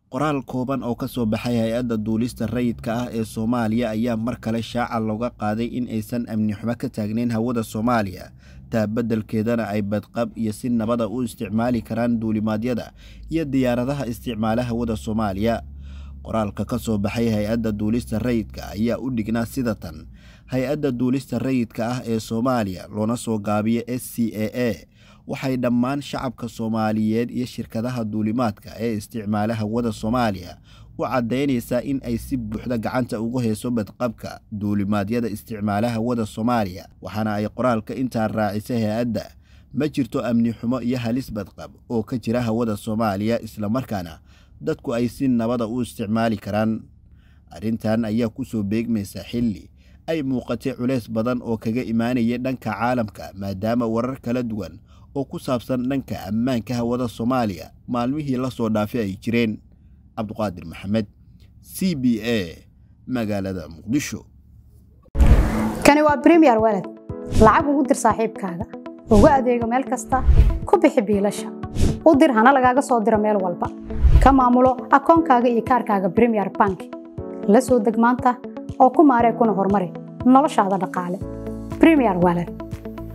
qoraal kooban oo ka soo baxay hay-adda duulista rayidka ah ee soomaaliya ayaa mar kale shaaca looga qaaday in aysan amni xumo ka taagnayn hawada soomaaliya taa beddelkeedana ay badqab iyo si nabada u isticmaali karaan duulimaadyada iyo diyaaradaha isticmaala hawada soomaaliya qoraalka ka soo baxay hay-adda duulista rayidka ayaa u dhignaa sida tan hay-adda duulista rayidka ah ee soomaaliya loona soo gaabiyo s c a a waxay dhammaan shacabka soomaaliyeed iyo shirkadaha duulimaadka ee isticmaala hawada soomaaliya u caddaynaysaa in ay si buuxda gacanta ugu hayso badqabka duulimaadyada isticmaala hawada soomaaliya waxaana ay qoraalka intaa raacisay hay-adda ma jirto amni xumo iyo halis badqab oo ka jira hawada soomaaliya islamarkaana dadku ay si nabada u isticmaali karaan arrintan ayaa ku soo beegmaysa xilli ay muuqatay culays badan oo kaga imaanaya dhanka caalamka maadaama warar kala duwan oo ku saabsan dhanka ammaanka hawada soomaaliya maalmihii la soo dhaafay ay jireen cabduqaadir maxamed c b a magaalada muqdisho kani waa bremiyer waled lacag ugu dir saaxiibkaaga ugu adeego meel kasta ku bixi biilasha u dir hana lagaaga soo diro meel walba ka maamulo akoonkaaga iyo kaarkaaga bremiyer bank la soo deg maanta oo ku maaree kuna horumari noloshaada dhaqaale bremiyer waled